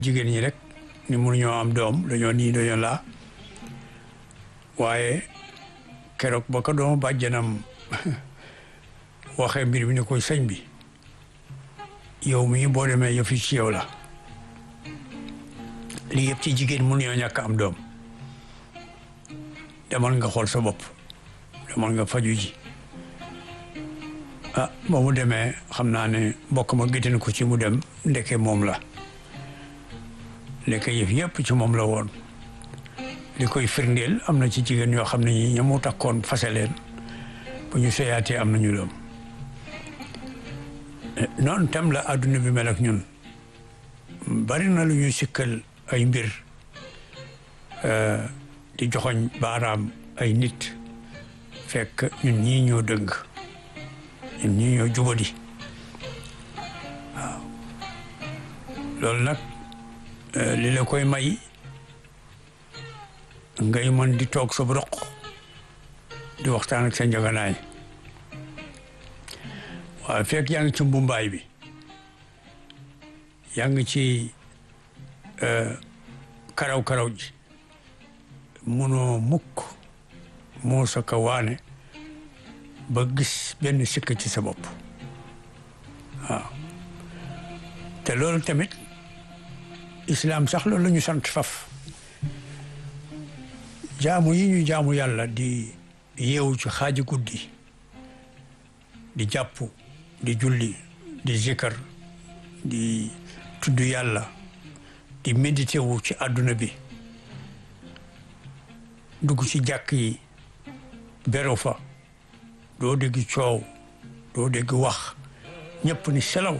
jigéen ñi rek ni mënuñoo am doom dañoo nii dañoo laa waaye keroog ba ko doom bàjjanam waxee mbir mi ne koy sëñ bi yow mii boo demee yëf yi ci yow la lii yëpp ci jigéen mënuñoo ñàkk am doom demal nga xool sa bopp demal nga faju ji ah ba mu demee xam naa ne mbokk ma géttan ko ci mu dem ndeke moom la ndeke yëf yëpp ci moom la woon li koy firndeel am na ci jigéen ñoo xam ne ñi ñamu takkoon fase leen bu ñu seyaatee am nañu doom noonu tam la adduna bi mel ak ñun bari na lu ñuy sikkal ay mbir di joxoñ baaraam ay nit fekk ñun ñii ñoo dëng ñun ñii ñoo jubadi waaw loolu nag li la koy may ngay mën di toog sa roq di waxtaan ak sa njaganaay waaw fekk yaa ngi ci mbumbaay bi yaa ngi ci karaw-karaw ji munoo mukk moo sa ka waane ba gis benn sikk ci sa bopp waaw te loolu tamit islaam sax loolu la ñu sant faf jaamu yi ñu jaamu yàlla di yeewu ci xaaji guddi di jàpp di julli di zikar di tudd yàlla di médité wu ci àdduna bi dugg ci jàkk yi beru fa doo dégg coow doo dégg wax ñëpp ni selaw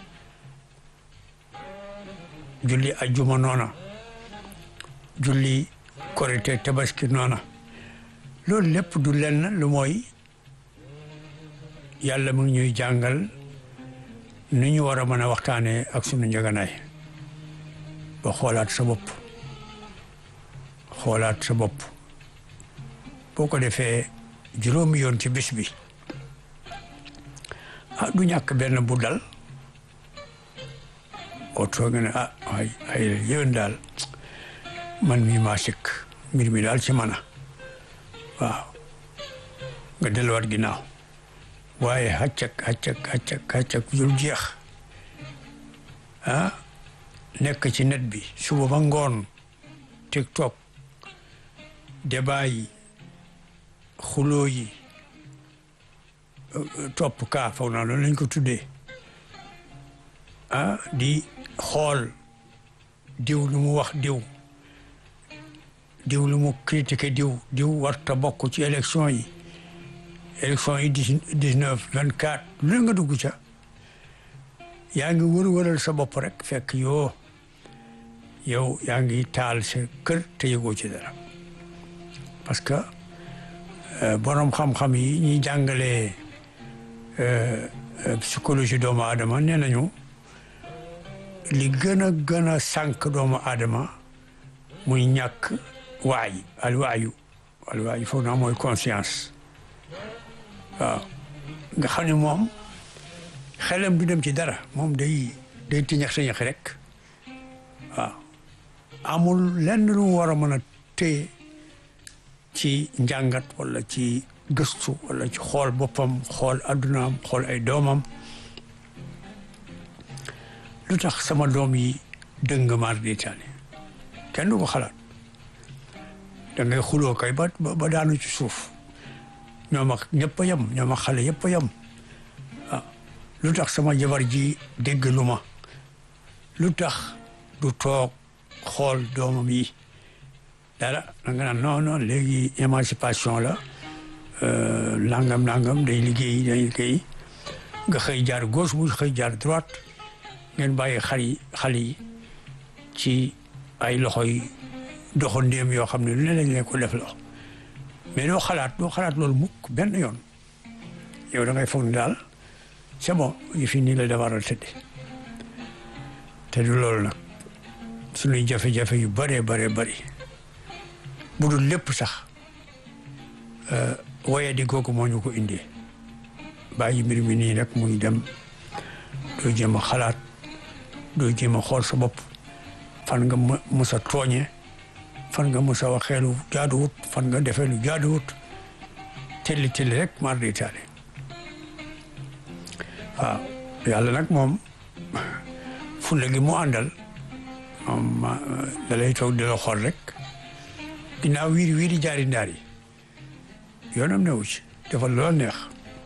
julli ajjuma noona julli korite tabaski noona loolu lépp du lenn lu mooy yàlla mu ngi ñuy jàngal nu ñu war a mën a waxtaanee ak sunu njëganaay ba xoolaat sa bopp xoolaat sa bopp boo ko defee juróomi yoon ci bés bi ah du ñàkk benn bu dal oo toog ne ah ay ay yéwén daal man mii maa sikk mbir mi daal ci mana waaw nga delluwaat ginnaaw waaye xàccak xàccak xàccak xàccak jul jeex ah nekk ci net bi suba ba ngoon tiktok débat yi xuloo yi topp kaa foog naa loolu lañ ko tuddee ah di xool diw lu mu wax diw diw lu mu critiqué diw diw warta bokk ci élection yi élection yi dix neuf vingt quatre lu nga dugg ca yaa ngi wër wëral sa bopp rek fekk yoo yow yaa ngi taal sa kër te yëgoo ci dara parce que borom xam-xam yi ñuy jàngalee psychologie doomu aadama nee nañu li gën a gën a sànq doomu aadama muy ñàkk waay alwaayu alwaayu foog naa mooy conscience waaw nga xam ne moom xelam du dem ci dara moom day day tiñax tiñax rek waaw amul lenn lu mu war a mën a téye ci njàngat wala ci gëstu wala ci xool boppam xool addunaam xool ay doomam lu tax sama doom yi dëng maar di taane kenn du ko xalaat da ngay xuloo kay ba ba daanu ci suuf ñoom ak ñëpp a yem ñoom ak xale yëpp a yem ah lu tax sama jabar ji dégg lu ma lu tax du toog xool doomam yi dara da nga naan non non léegi émancipation la nangam nangam day liggéey day liggéey nga xëy jaar gauche mu xëy jaar droite ngeen bàyyi xar yi xale yi ci ay loxo yi doxandéem yoo xam ne lu ne lañ leen ko def loxo mais doo xalaat doo xalaat loolu mukk benn yoon yow da ngay foog ne daal c'est bon yi fi nii la defar a tëdde te du loolu nag suñuy jafe-jafe yu bëree bëree bëri bu dul lépp sax waye di googu moo ñu ko indee bàyyi mbir mi nii rek muy dem doo jéem a xalaat doo jéem a xool sa bopp fan nga musa tooñe fan nga musa waxee lu jaaduwut fan nga defee lu jaaduwut telli telli rek mar di taali waaw yàlla nag moom fulla gi mu àndal moom da lay toog di la xool rek ginnaaw wiiri wiiri jaari ndaar yi yoonam newu ci dafa loo neex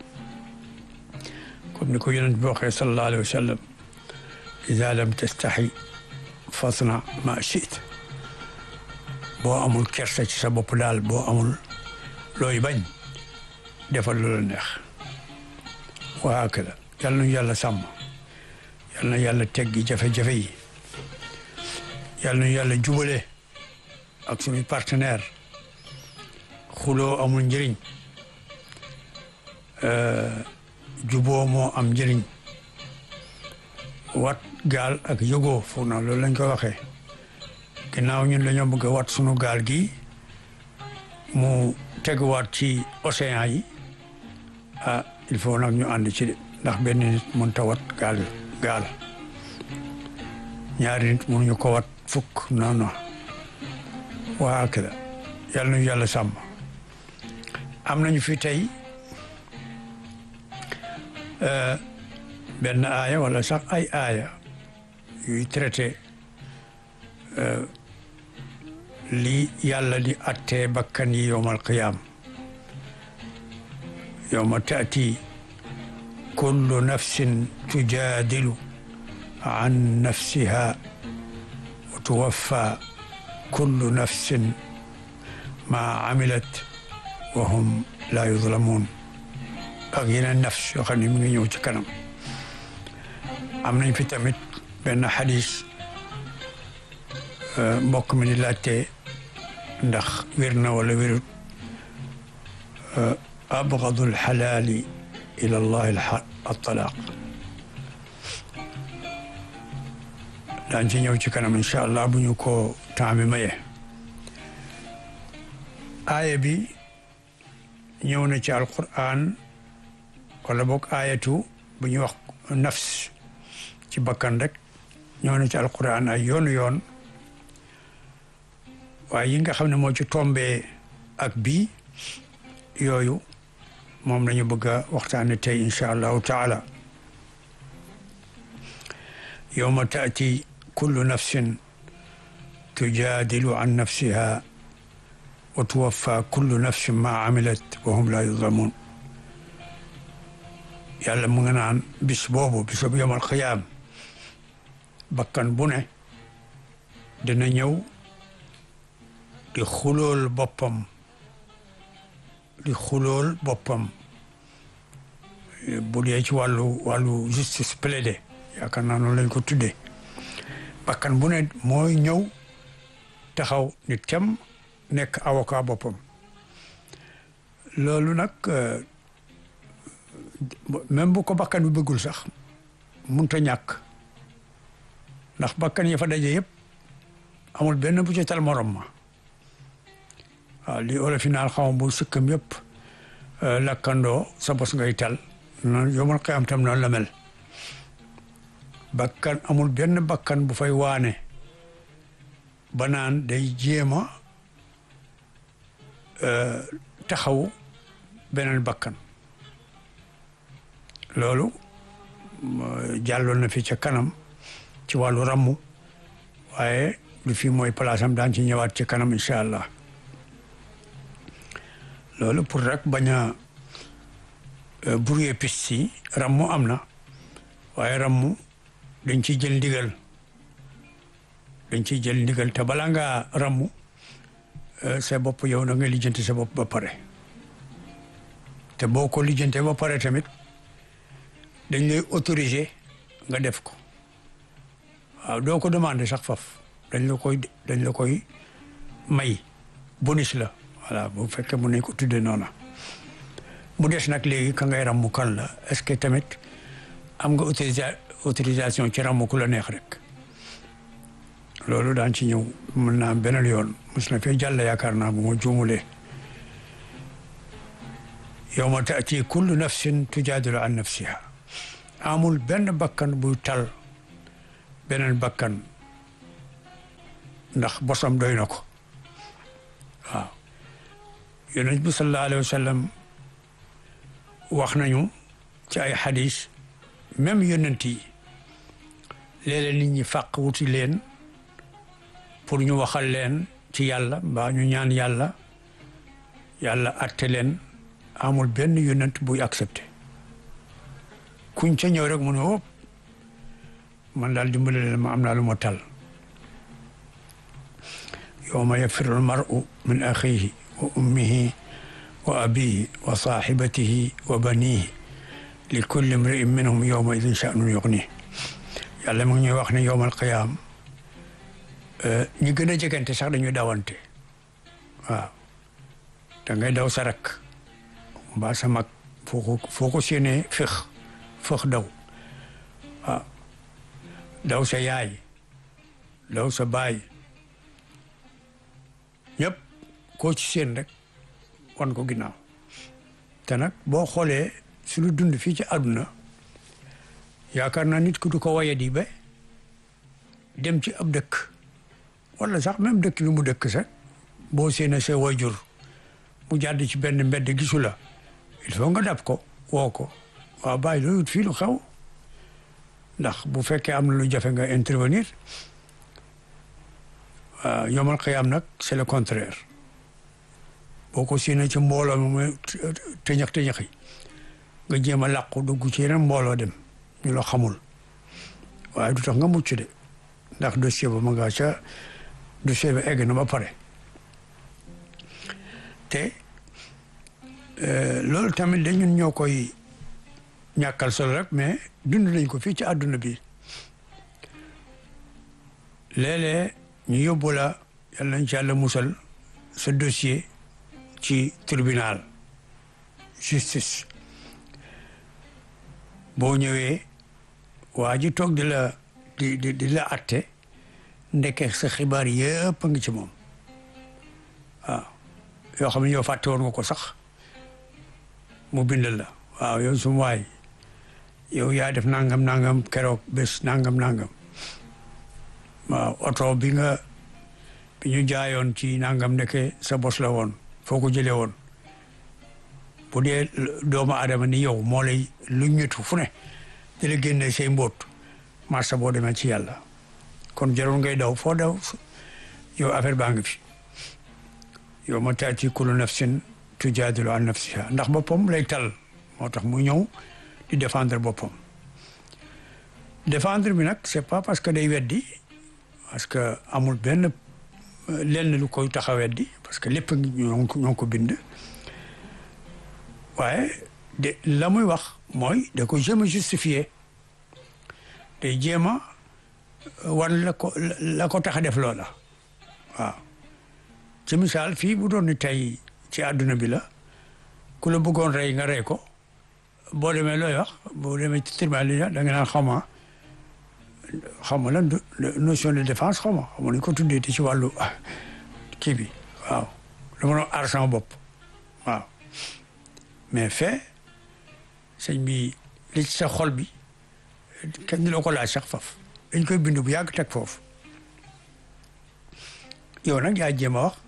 comme ni ko yonent bi waxee sallallahu alayhi wa sallam ida lam tastaxi fasna ma chit boo amul kersa ci sa bopp daal boo amul looy bañ defal lu la neex waa hakada yal nañu yàlla sàmm yal na yàlla teggi jafe-jafe yi yal nañu yàlla jubale ak suñu partenaire xuloo amul njëriñ juboo moo am njëriñ wat gaal ak yëgoo foog na loolu lañ ko waxee ginnaaw ñun dañoo bëgg a wat sunu gaal gi mu teguwaat ci océan yi ah il faut nag ñu ànd ci de ndax benn nit mën ta wat gaal gaal ñaari nit mënuñu ko wat fukk non non waa kila yàlla nañu yàlla sàmm am nañu fi tey benn aaya wala sax ay aaya yuy traité li yàlla di attee bakkan yi yowmal qiyaam yowma taati kullu nafsin tujaadilu an nafsiha wa tuwaffa kullu nafsin ma amilat wa hum la yuzlamun ak yeneen nafs yoo xam ne mi ngi ñëw ci kanam am nañ fi tamit benn xadis mbokk mi ni laajte ndax wér na wala wérut abgadu alxalaali ila allahi altalaaq daan ci ñëw ci kanam incha allah bu ñu ko temps bi maye aaya bi ñëw na ci alquran wala boog aayatu bu ñuy wax nafs ci bakkan rek ñëw na ci alquran ay yoonu yoon waaye yi nga xam ne moo ci tombee ak bii yooyu moom lañu bëgg a waxtaane tey incha allahu taala yowma taati kullu nafsin tujaadilu an nafsiha wa tuwaffa kullu nafsin ma amilat wa hum la yuzlamun yàlla mu nga naan bis boobu bisub yomal xiyaam bakkan bu ne dina ñëw di xulool boppam di xulool boppam bu dee ci wàllu wàllu justice plaidé yaakaar naa noonu lañ ko tuddee bakkan bu ne mooy ñëw taxaw ni tem nekk avocat boppam loolu nag même bu ko bakkan bi bëggul sax munta ñàkk ndax bakkan yi fa daje yëpp amul benn bu ci tal morom ma waaw li olof yi naan xaw bu sëkkam yëpp lakkandoo sa bos ngay tal noonu yomal xiyam tam noonu la mel bakkan amul benn bakkan bu fay waane ba naan day jéema taxaw beneen bakkan loolu jàlloon na fi ca kanam ci wàllu rammu waaye lu fi mooy place am daan ci ñëwaat ci kanam incha allah loolu pour rek bañ a brouiller piste yi rammu am na waaye rammu dañ ciy jël ndigal dañ ciy jël ndigal te balaa ngaa rammu sa bopp yow na nga lijjanti sa bopp ba pare te boo ko lijjantee ba pare tamit dañ lay autoriser nga def ko waaw doo ko demander sax faf dañ la koy dañ la koy may bonus la voilà bu fekkee mun nañ ko tuddee noona mu des nag léegi ka ngay rammu kan la est-ce que tamit am nga autorisa autorisation ci rammu ku la neex rek loolu daan ci ñëw mën naa am beneen yoon mos na fee jàll yaakaar naa bu ma juumulee yawma taati kullu nafsin tujaadilu an nafsiha amul benn bakkan buy tal beneen bakkan ndax bosam doy na ko waaw yonent bi sallallahu alayhi wa sallam wax nañu ci ay xadis même yonent yi léeg-léeg nit ñi fàq wuti leen pour ñu waxal leen ci yàlla mbaa ñu ñaan yàlla yàlla atte leen amul benn yonent buy accepté kuñ ca ñëw rek mu ne wóop man daal dimbale leen ma am naa lu ma tal yawma yafiru almaru min axihi wa ummihi wa abihi wa saaxibatihi wa banihi li kulli imri'in minhum yawma idin sha'nun yughni yàlla mu ngi ñuy wax ne yawmal qiyaam ñi gën a jegante sax dañuy dawante waaw da ngay daw sa rak mbaa sa mag foo ko foo ko séenee fëx fëx daw waaw daw sa yaay daw sa baay ñëpp koo ci seen rek wan ko ginnaaw te nag boo xoolee suñu dund fii ci àdduna yaakaar naa nit ku du ko waye di ba dem ci ab dëkk wala sax même dëkk bi mu dëkk sax boo séenee sa wayjur mu jàdd ci benn mbedd gisu la il faut nga dab ko woo ko waaw bàyyi loolu fii lu xew ndax bu fekkee am na lu jafe nga intervenir waaw yomal xiyaam nag c'est le contraire boo ko séenee ci mbooloo mi muy tëñax tëñax yi nga jéem a làqu dugg ci yeneen mbooloo dem ñu la xamul waaye du tax nga mucc de ndax dossier ba ma nga ca dossier ba egg na ba pare te loolu tamit da ñun ñoo koy ñàkkal solo rek mais dund nañ ko fii ci àdduna bi léeg-léeg ñu yóbbu la yal nañ ci yàlla musal sa dossier ci tribunal justice boo ñëwee waa ji toog di la di di di la atte ndeke sa xibaar yëpp a ngi ci moom waaw yoo xam ne yow fàtte woon nga ko sax mu bindal la waaw yow sum waay yow yaa def nangam nangam keroog bés nangam nangam waaw oto bi nga bi ñu jaayoon ci nangam ndeke sa bos la woon foo ko jëlee woon bu dee doomu aadama ni yow moo lay lu ñetu fu ne di la génne say mbóot marsa boo demee ci yàlla kon jarul ngay daw foo daw yow affaire baa ngi fi yow ma taati kullu nafsin tujaadilu an nafsiha ndax boppam lay tal moo tax mu ñëw di défendre boppam défendre bi nag c'est pas parce que day weddi parce que amul benn lenn lu koy tax a weddi parce que lépp ngi ñoo ngi ko bind waaye de la muy wax mooy da ko jéem a justifier day jéem a wan la ko la ko tax a def loola waaw ci misaal fii bu doon ni tey ci àdduna bi la ku la bëggoon rey nga rey ko boo demee looy wax boo demee ci tribunal yi da nga naan xawma xawma lan notion de défense xawma xawma nañ ko tuddee ci wàllu kii bi waaw dama doon aar sama bopp waaw mais fait sëñ bi li ci sa xol bi kenn du la ko laaj sax faf dañ koy bind bu yàgg teg foofu yow nag yaa jéem a wax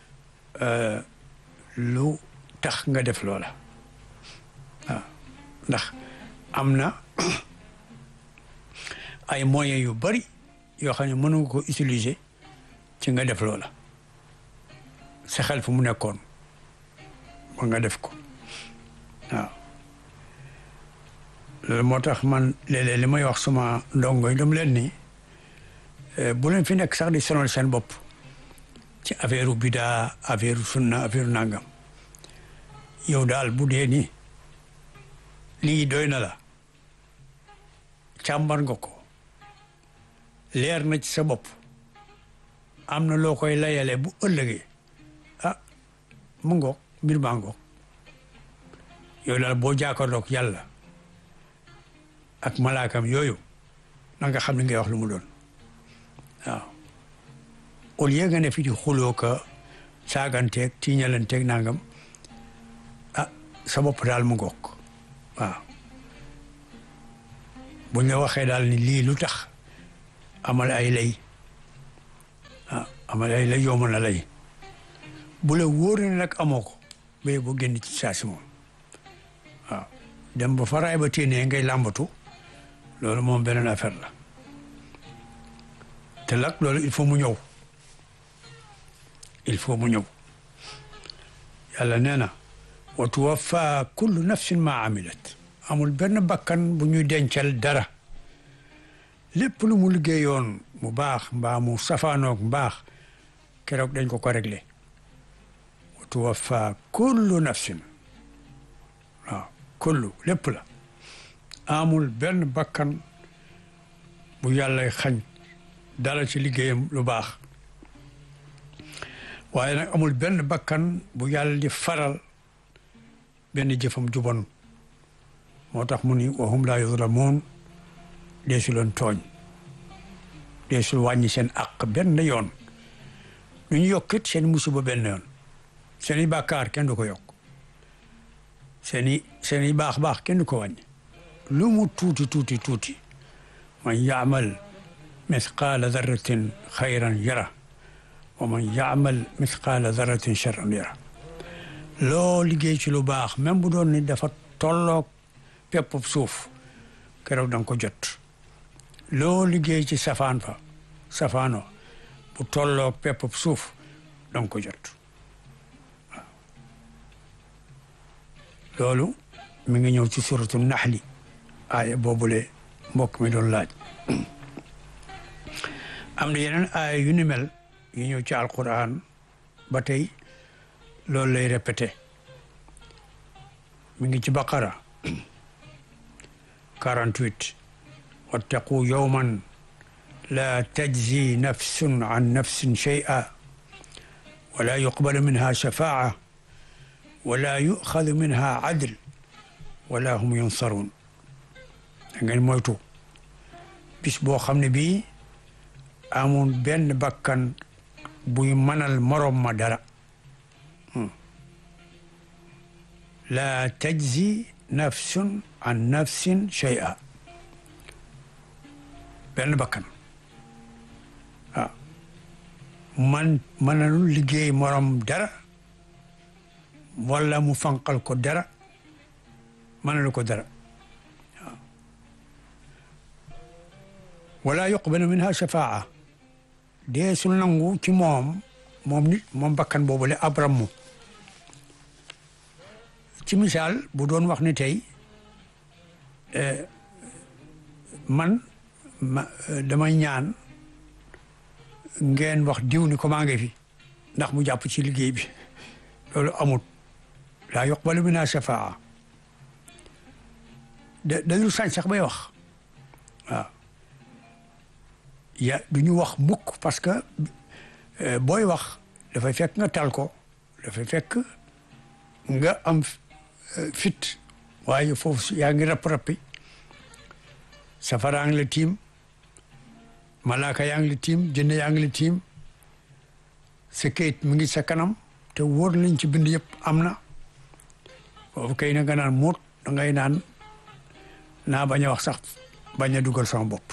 lu tax nga def loola waaw ndax am na ay moyens yu bari yoo xam ne mën nga ko utiliser ci nga def loola sa xel fu mu nekkoon ba nga def ko waaw loolu moo tax man léeg-léeg li may wax suma ndongo yi dama leen ni bu leen fi nekk sax di sonal seen bopp ci affaire bidaa affaire sunna affaire nangam yow daal bu dee nii lii doy na la càmbar nga ko leer na ci sa bopp am na loo koy layale bu ëllëgee ah mu ngoog mbir maa ngoog yow daal boo jàkkaarloog yàlla ak malaakam yooyu na nga xam ne ngay wax lu mu doon waaw au lieu nga ne fi di xuloo ka saaganteeg tiiñalanteeg nangam ah sa bopp daal mu ngoog waaw buñ la waxee daal ni lii lu tax amal ay lay waaw ama lay la yomb na lay bu la wóor ne nag amoo ko ba bu génn ci saa si moom waaw dem ba faraay ba téenee ngay làmbatu loolu moom beneen affaire la te nag loolu il faut mu ñëw il faut mu ñëw yàlla nee na wa tuwaffa kullu nafsin ma amilat amul benn bakkan bu ñuy dencal dara lépp lu mu liggéeyoon mu baax mbaa mu safaanoog mbaax keroog dañ ko ko réglé wa tuwaffa kullu nafsin waaw kullu lépp la amul benn bakkan bu yàlla xañ dara ci liggéeyam lu baax waaye nag amul benn bakkan bu yàlla di faral benn jëfam jubon moo tax mu ni wa hum laa yuzlamuun deesu leen tooñ deesul wàññi seen àq benn yoon lu ñu yokkit seen musiba benn yoon seen i bàkkaar kenn du ko yokk seen i seen i baax baax kenn du ko wàññi lu mu tuuti tuuti tuuti man yaamal misqaala darratin xayran yara wa man yaamal misqaala darratin charran yara loo liggéey ci lu baax même bu doon ni dafa tolloog pepp suuf keroog da nga ko jot loo liggéey ci safaan fa safaano bu tolloog pepp suuf da nga ko jot waaw loolu mi ngi ñëw ci suratu naxli aaya boobule mbokk mi doon laaj am na yeneen aaya yu ni mel yu ñëw ci alquran ba tey loolu lay répété mi ngi ci baqara 48 wattaqu yawman la tajzi nafsun an nafsin shay'a wala yuqbalu minha shafaa'a wala yu'xadu minha adl wala hum yunsarun da ngeen moytu bis boo xam ne bii amul benn bakkan buy mënal morom ma dara la tajzi nafsun an nafsin shay'a benn bakkan waaw man mënalul liggéey morom dara wala mu fanqal ko dara mënalu ko dara waaw wala yuqbalu minha shafaa dee sul nangu ci moom moom nit moom bakkan boobule ab rammu ci misaal bu doon wax ni tey man ma damay ñaan ngeen wax diw ni ko maa ngi fi ndax mu jàpp ci liggéey bi loolu amut laa yuqbalu minha shafaa da dañu sañ sax bay wax waaw ya du ñu wax mukk parce que booy wax dafay fekk nga tal ko dafay fekk nga am fit waaye foofu yaa ngi rap-rappi safara ngi la tiim malaaka yaa ngi la tiim jënn yaa ngi la tiim sa kayit mi ngi sa kanam te wóor lañ ci bind yëpp am na foofu kay na nga naan muut da ngay naan naa bañ a wax sax bañ a dugal sama bopp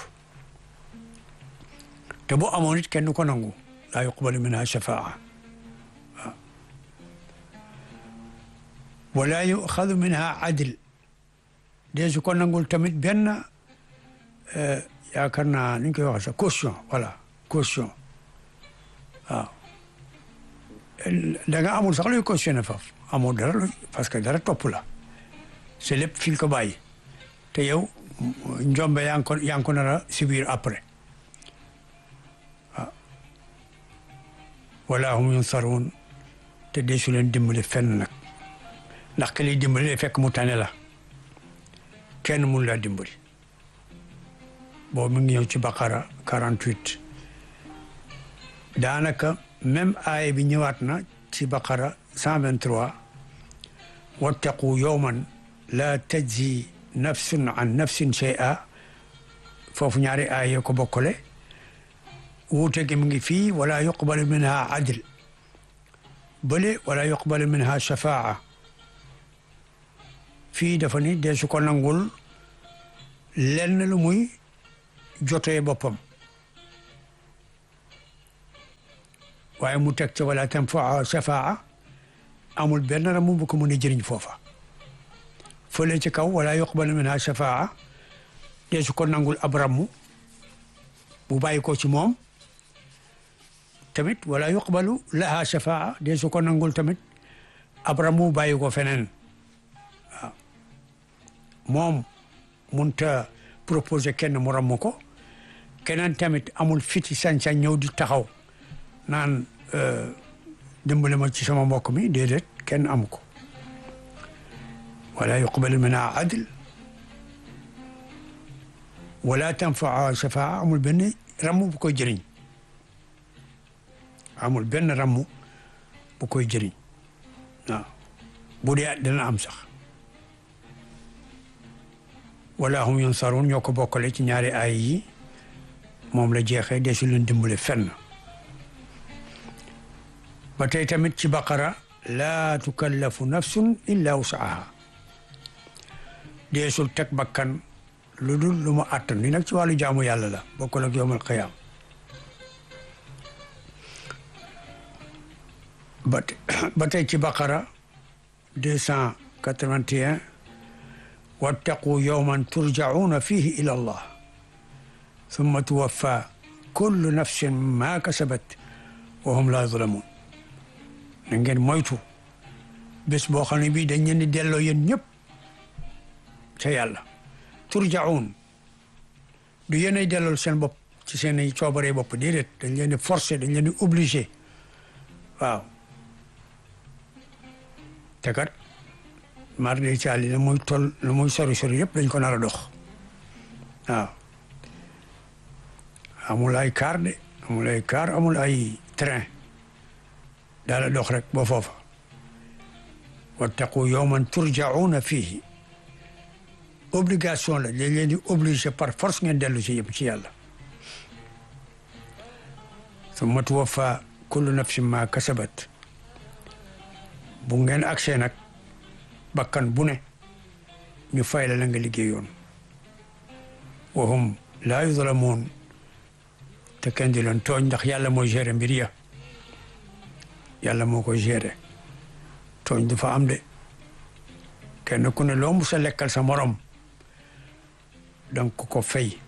te bu amoon it kenn ko nangu laa yuqbalu minha shafaa wala yuxadu minha adl dee su ko nangul tamit benn yaakaar naa ni ñu koy waxee sax caution voilà caution waaw da nga amul sax luy cautionné faf amul dara lu parce que dara topp la c'est lépp fi ko bàyyi te yow njombe yaa ngi ko yaa ngi ko nar a subir après waaw wala hum yunsarun te dee su leen dimbali fenn nag ndax ke lay dimbali lay fekk mu tane la kenn mun laa dimbali boobu mu ngi ñëw ci baqara 48 daanaka même aaya bi ñëwaat na ci baqara 123 wattaqu yawman la tajzi nafsun an nafsin shay'a foofu ñaari aaya ko bokkale wuute gi mu ngi fii wala yuqbalu minha adl bële wala yuqbalu minha shafaa fii dafa ni dee su ko nangul lenn lu muy jotee boppam waaye mu teg ca wala tanfaa shafaa amul benn ramu bu ko mën a jëriñ foofa fële ci kaw wala yuqbalu minha shafaa dee su ko nangul ab ramu bu bàyyi ko ci moom tamit wala yuqbalu laha shafaa dee su ko nangul tamit ab ramu bàyyi ko feneen waaw moom munta proposé kenn mu ramu ko keneen tamit amul fiti sañ-sañ ñëw di taxaw naan dimbale ma ci sama mbokk mi déedéet kenn amu ko wala yuqbalu minha adl wala tanfaa shafaa amul benn ramm bu koy jëriñ amul benn ramm bu koy jëriñ waaw bu dee dana am sax wala hum yunsaruun ñoo ko bokkale ci ñaari ay yi moom la jeexee dee su leen dimbale fenn ba tey tamit ci baqara laa tukallafu nafsun illa wusaha deesul teg bakkan lu dul lu mu àttan li nag ci wàllu jaamu yàlla la bokkul ak yowmal qiyaam ba ba tey ci baqara deux cent quatre-vingt-un wattaqu yowman turjacuuna fihi ila allah summa tuwaffa kullu nafsin ma kasabat wa hum la yuzlamun na ngeen moytu bés boo xam ne bii dañ leen di delloo yéen ñëpp ca yàlla turjaun du yéenay dellool seen bopp ci seen i coobaree bopp déedéet dañ leen di forcer dañ leen di obligé waaw te kat mar de caali la muy toll la muy sori sori yëpp dañ ko nar a dox waaw amul ay car de amul ay car amul ay train daala dox rek ba foofa wattaqu yawman turjauna fihi obligation la dañ leen di obligé par force ngeen dellu si yëpp ci yàlla summa tuwaffa kullu nafsin ma kasabat bu ngeen agsee nag bakkan bu ne ñu fay la la nga liggéeyoon wa hum laa yuzlamuun te kenn di leen tooñ ndax yàlla mooy gérer mbir ya yàlla moo koy gérer tooñ du fa am de kenn ku ne loo mu sa lekkal sa morom donc ko fay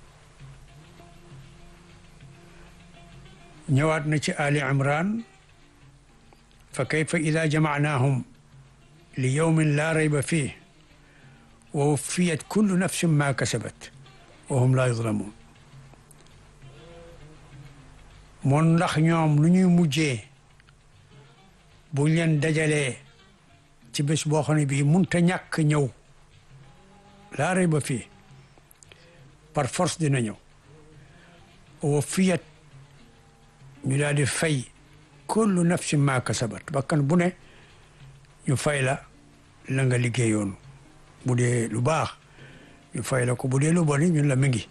ñëwaat na ci Ali Imran fa kayfa ida jamacnaahum li yawmin laa rayba fiih wa wuffiyat kullu nafsin ma kasabat wa hum laa yuzlamuun moon ndax ñoom lu ñuy mujjee buñ leen dajalee ci bés boo xam ne bii munta ñàkk ñëw laa rayba fii par force dina ñëw wa fiyat ñu daal di fay kullu nafsin ma kasabat bakkan bu ne ñu fay la la nga liggéeyoon bu dee lu baax ñu fay la ko bu dee lu bon ñun la mi ngi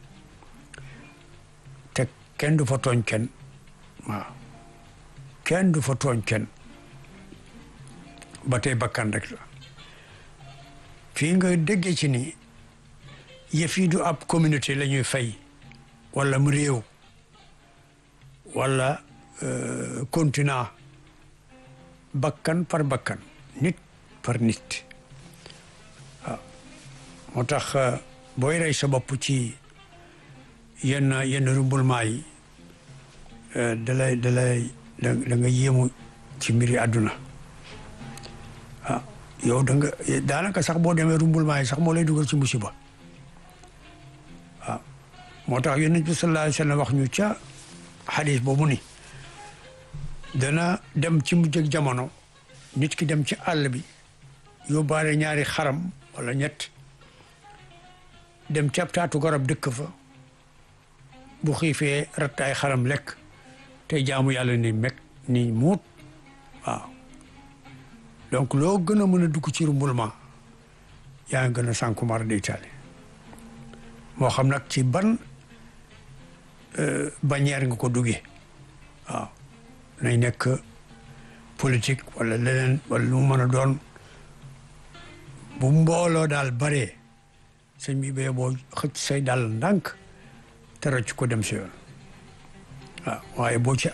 te kenn du fa tooñ kenn waaw kenn du fa tooñ kenn ba tey bakkan rek la fii nga déggee ci ni yëf yi du ab communauté la ñuy fay wala mu réew wala continent bakkan par bakkan nit par nit waaw moo tax booy rey sa bopp ci yenn yenn rumbulmaa yi dalay dalay da nga yéemu ci mbiri àdduna ah yow da nga daanaka sax boo demee rumbulmaa yi sax moo lay dugal ci musiba waaw moo tax yonent bi sallallahu alayhi wa sallam wax ñu ca xadis boobu ni dana dem ci mujj ak jamono nit ki dem ci àll bi yóbbaale ñaari xaram wala ñett dem ci ab taatu garab dëkk fa bu xiifee ratt ay xaram lekk te jaamu yàlla ni meg ni muut waaw donc loo gën a mën a dugg ci rumbulma yaa ngi gën a sànku mar de Italie moo xam nag ci ban bannière nga ko duggee waaw nay nekk politique wala leneen wala lu mu mën a doon bu mbooloo daal baree sëñ bi bee boo xëcc say dal ndànk te rëcc ko dem si yoon waaw waaye boo ci